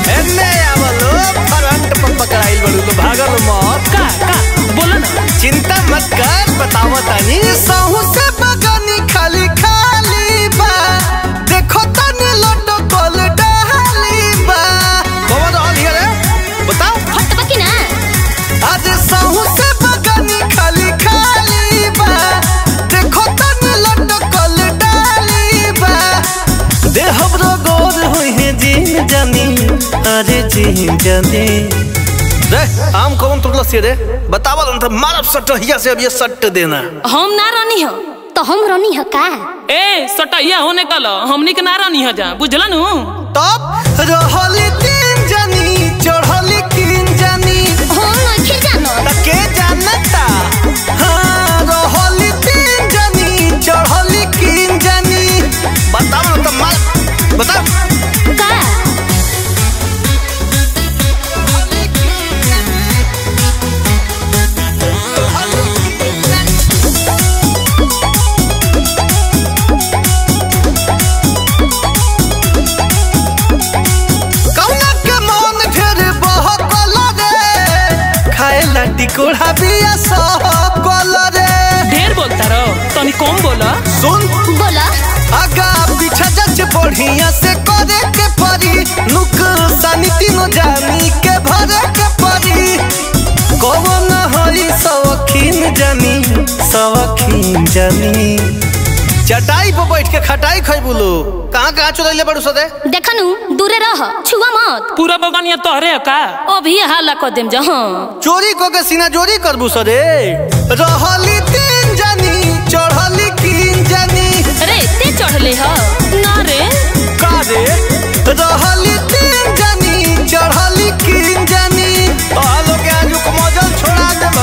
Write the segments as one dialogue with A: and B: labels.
A: एन्ने आवलो फ्रंट पर पकड़ाइल बड़ू तो भागल मत
B: का का बोला ना
A: चिंता मत कर बतावो तनी सहू से बगनी खाली खाली बा देखो तनी लड्डू कोल डाली बा कौन रहल हिया रे बताओ
C: हट बकी ना
A: आज सहू से बगनी खाली खाली बा देखो तनी लड्डू कोल डाली बा दे हमरो गोर होई है जीन जानी अरे जीन जानी रे आम कौन तुरला से रे बतावल न त मारब सटहिया से अब ये सट देना
B: हम ना रानी हो
C: तो हम रनी ह का
B: ए सटैया होने कल हमनी के ना रानी हो जा बुझला नु
A: तब रहली तीन जानी चढ़ली तीन जानी
C: हम नइखे जानत
A: त के जानता हाँ रहली तीन जानी चढ़ली तीन जानी बताओ न त मार बताओ
C: का
A: कौना के मन ढेर बहकल रे खाए ला टिकोड़ा बिया सहकल रे
B: ढेर बोलता रहो तनी कम बोला
A: सुन
C: बोला
A: आगा पीछा जच बढ़िया से करे के परी नुकसानी तीनों जानी के भरे के परी कौन हई सवखीन जानी सवखीन जानी चटाई पर बैठ के खटाई खैबू लो कहाँ कहाँ चुरैले बड़ू सदे
C: देखनु दूरे रह छुआ मत
B: पूरा बगानिया तोहरे है का अभी हाला कर देम जा हाँ
A: चोरी को के सीना चोरी करबू सदे रहली तीन जानी चढ़ली कीन जानी
B: रे ते चढ़ले ह ना रे
A: का रे रहली तीन जानी चढ़ली कीन जानी आलो के आजू को मजल छोड़ा देब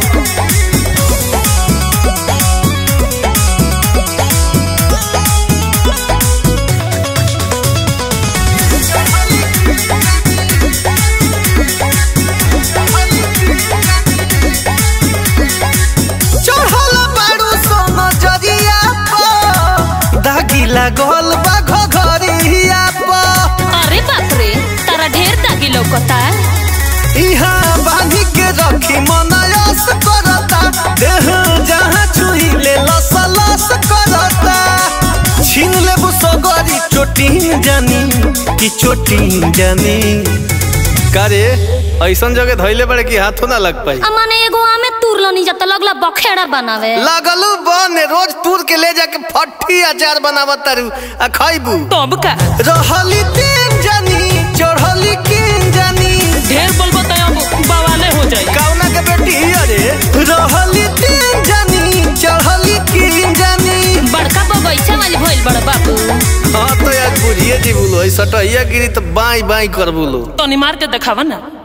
A: चढ़ल बाड़ू सोना जरिया पर दागी लागल बा घघरिया पर
B: अरे बाप रे तारा ढेर दागी लौकता
A: इहाँ बांधी के रखी मनयस करता देह जहाँ छुई ले लस लस करता छीन लेबू सगरी चोटीन जानी कि चोटीन जानी करे ऐसन जगह धैले बड़े कि हाथों ना लग पाई
C: अमाने एगो आमे तुरलो नी जत लगला बखेड़ा बनावे
A: लगलू बन रोज तूर के ले जाके फट्टी अचार बनावत तारू आ खैबू
B: तब का
A: रहली तीन जानी चढ़ली किन जानी
B: ढेर बोलबो त अब बवाले हो जाई
A: कौना के बेटी अरे रहली तीन जानी चढ़ली किन जानी
B: बड़का बगैचा वाली भइल बड़ बाबू
A: हाँ तो यार बुझिए जी बोलो ऐसा सटहिया गिरी तो बाई बाई कर बोलो
B: तनी मार के देखावा ना